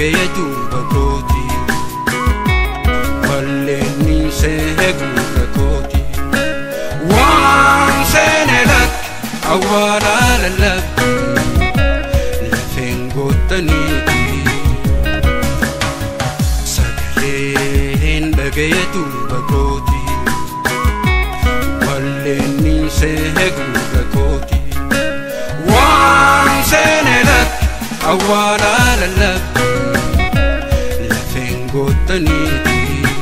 dhaga'ee duuba kooti walleenni see gurra kooti waan seene lakki awwaalaa lallabbi lafeen goottaniiti sagaleen dhaga'ee duuba kooti walleenni see gurra kooti waan seene lakki awwaalaa lallabbi lafeen goottaniiti.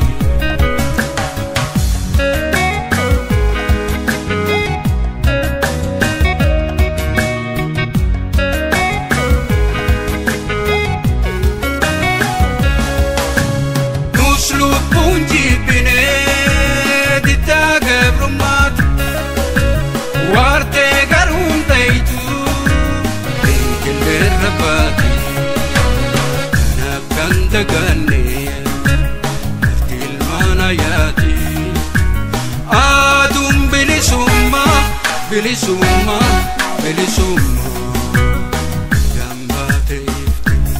Nus lubbuun jibbinee diddaa gabrummaatu waartee garuun ta'itu beekelleerra baate kanaaf kan daganne lafti ilmaan ayaati aduun bilisummaa bilisummaa bilisummaa gambaateef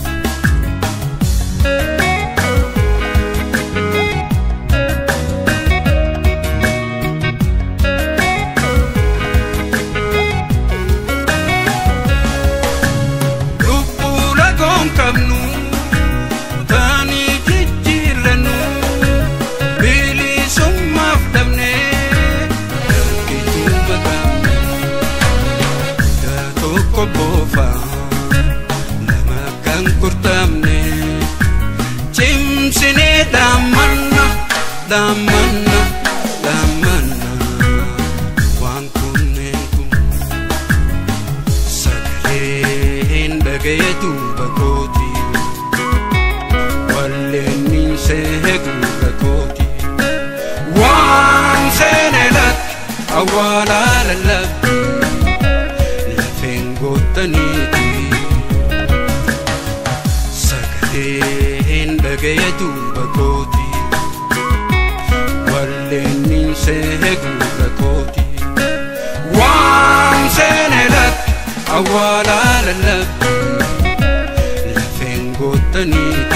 lubbuu lagoon qabnu taanii jijjiirrannu bilisummaaf dhabnee rakkituu maqaamne daa tokko boofaa lama kan kurtamne cimsinee dhaammanna dhaammanna dhaammanna waan kunneen kun sagaleen dhaga'ee duuba kooti walleenni see gurra kooti waan seene lakki awwaalaa lallabbi lafeen goottaniiti sagaleen dhaga'ee duuba kooti walleenni see gurra kooti waan seene lakki awwaalaa lallabbi lafeen goottaniiti.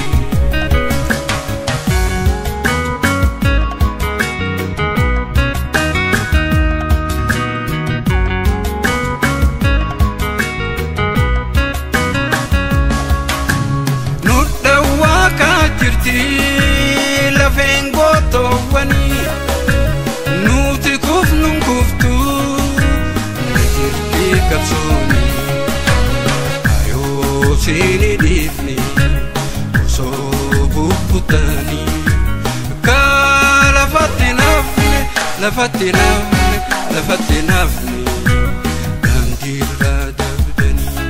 nu dhawwaa kaa jirti lafeen gootoowwanii nuti kufnuun kuftu ni jirti qabsooni ayoo siini dhiifni osoo bubbutanii kaa lafatti nafne lafatti nafne lafatti nafne daandiirraa dabdanii.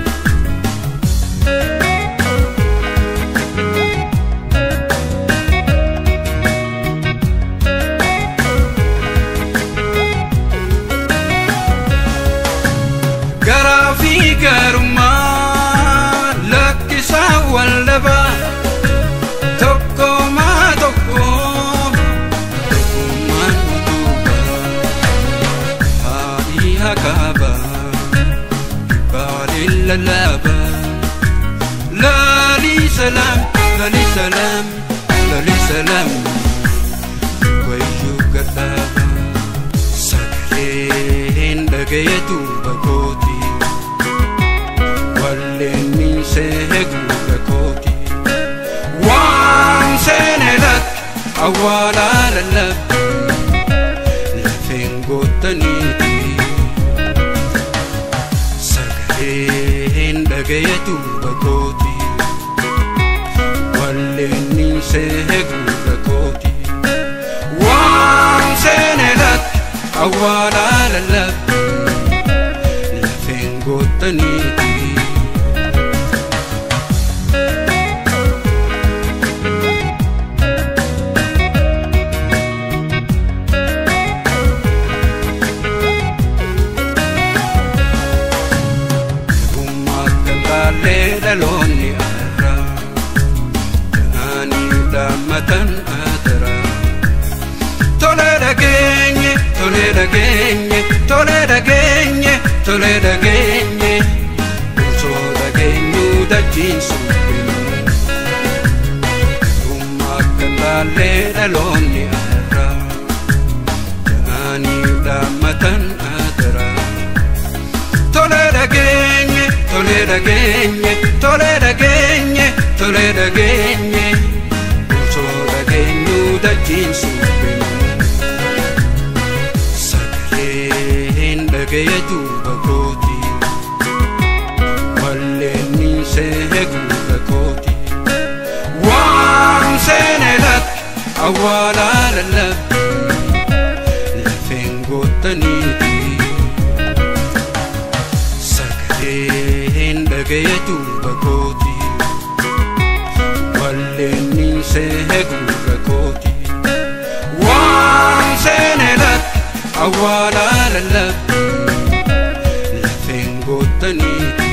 garaa fi garummaa lakkisaa waldhabaa tokkomaa tokko tokkummaan utubaa haadhii hakaabaa baaliin lallaabaa laalii salaam laalii salaam laalii salaam wayyuu gadhaabaa sagaleen dhaga'ee duuba kooti walleenni see gurra kooti waan seene lakki awwaalaa lallabbi lafeen goottaniiti sagaleen dhaga'ee duuba kooti walleenni see gurra kooti waan seene lakki awwaalaa lallabbi lafeen goottaniiti. Gummaa kan taalee dhaloonni arraa Jaanii dhaammatan adaraa Tole dhageenye, tole dhageenye, tole dhageenye, tole dhageenye Osoo dhageenyuu dachiin suphinu dhaloonni arraa Jaanii dhaammatan adara Tole dhageenye, tole dhageenye, tole dhageenye, tole dhageenye Osoo dhageenyuu dachiin suphinu Sagaleen dhagaya duuba kooti Walleenni see guuta kooti Waan seene latti awwaalaa lallabbi Lafeen goottaniiti Sagaleen dhagaya duuba kooti Walleenni see guuta kooti Waan seene latti awwaalaa lallabbi Lafeen goottaniiti